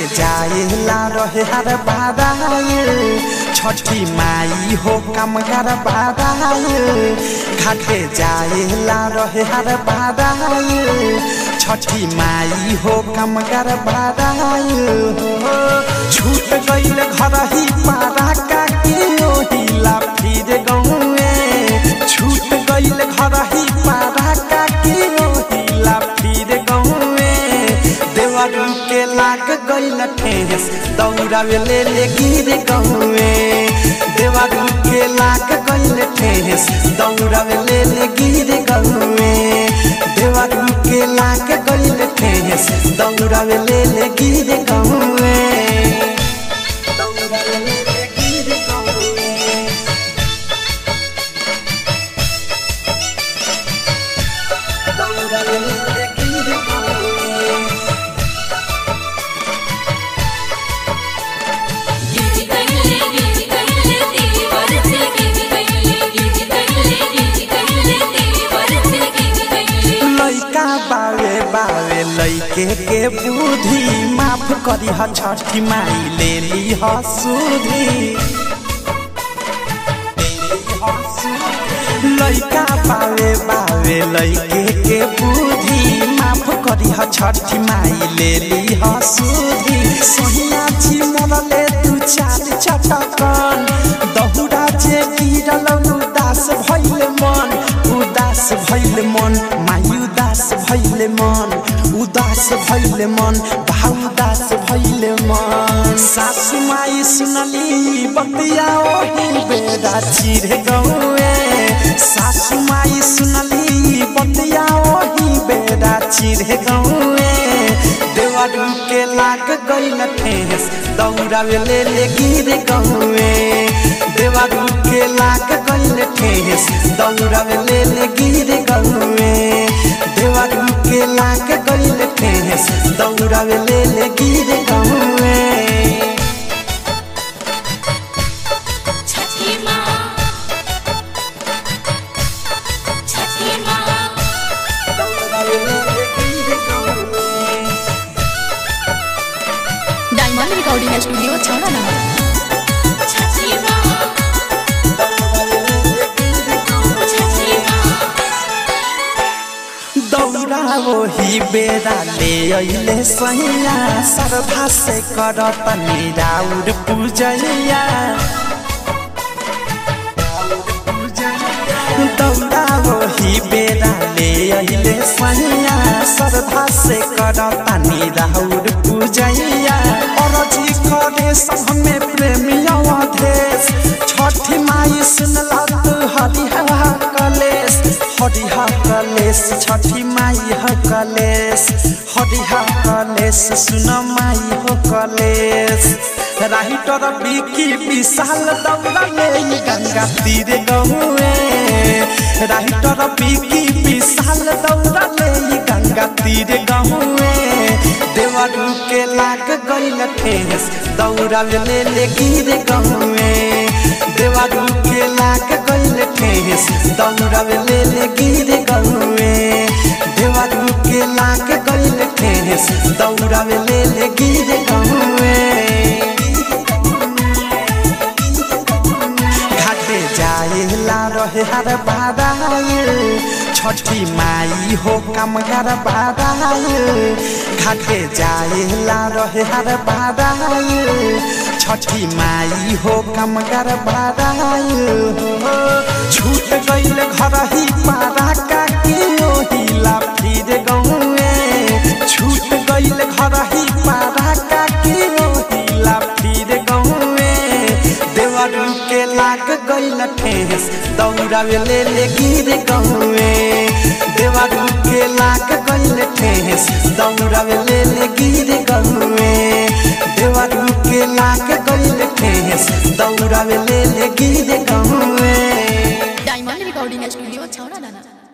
जाएला रहे हर बाराए छठी माई हो कम कर बाराए घाटे जाएला रहे हर बाराए छठी माई हो कम कर बाराए हो छूट गईल घर ही पारा का के ओहिला फिर गौए छूट गईल घर ही पारा का के ओहिला फिर गौए देवरू के लाग गईल ठेस दौड़ावे ले ले गिर गौए देवरू के लाग गईल ठेस दौड़ावे ले ले गिर गौए देवरू के लाग गईल ठेस दौड़ावे ले ले गिर गौए दौड़ावे ले ले गिर गौए दौड़ावे ले ले गिर गौए गिज कइले गिज कइले तेरी बरसे गिज कइले गिज कइले गिज कइले तेरी बरसे गिज कइले लैका बावे बावे लैके के बुद्धि माफ करी ह छठी माई ले ली ह सुधी लैका बावे बावे लैके के बुद्धि माफ करी ह छठी माई ले ली ह सुधी सोहिया छी मरले तू चार चटकन दहुरा जे गिरल उदास भइल मन उदास भइल मन माई उदास भइल मन उदास भइल मन भाउ उदास भइल मन सासु माई सुनली बतिया ओही बेदा चिर गौए सासु माई सुनली बतिया ओही बेदा चिर गौए देवरू के लाग गईल ठेस दौड़ावे ले ले गिर गौए देवरू के लाग गईल ठेस दौड़ावे ले ले गिर गौए देवरू के लाग गईल ठेस दौड़ावे ले ले गिर गौए छठी माँ छठी माँ दौड़ावे ले ले गिर गौए diamond recording studio Chhaura number छठी माँ छठी माँ दौड़ा वही बेरा ले अइले सैया श्रद्धा से करत निराउर पूजैया दौड़ा वही बेरा ले अइले सैया श्रद्धा से करत निराउर पूजैया अरजी करे सब में प्रेमी अवधेश छठी माई सुनला तू हरिहा कलेश हरिहा कलेश छठी माई हो कलेश हरिहा कलेश सुन माई हो कलेश राइटर बिकी विशाल दौड़ा ले गंगा तीर गहुए राइटर बिकी विशाल दौड़ा ले गंगा तीर गहुए देवरू के लाग गईल ठेस दौड़ा ले ले गिर गहुए देवरू के लाग गईल ठेस दौड़ा ले ले गिर गहुए देवरू के लाग गईल ठेस दौड़ा ले ले गिर गहुए घाटे जाएला रहे हर बाराए छठी माई हो कम कर बाराए घाटे जाएला रहे हर बाराए छठी माई हो कम कर बाराए हो छूट गईल घर ही पारा का के ओहिला फिर गौए छूट गईल घर ही पारा का के ओहिला फिर गौए देवरू के लाग गईल ठेस दौड़ावे ले ले गिर गौए देवरू के लाग गईल ठेस दौड़ावे ले ले गिर गौए देवरू के लाग गईल ठेस दौड़ावे ले ले गिर गौए डायमंड रिकॉर्डिंग स्टूडियो छौड़ा दाना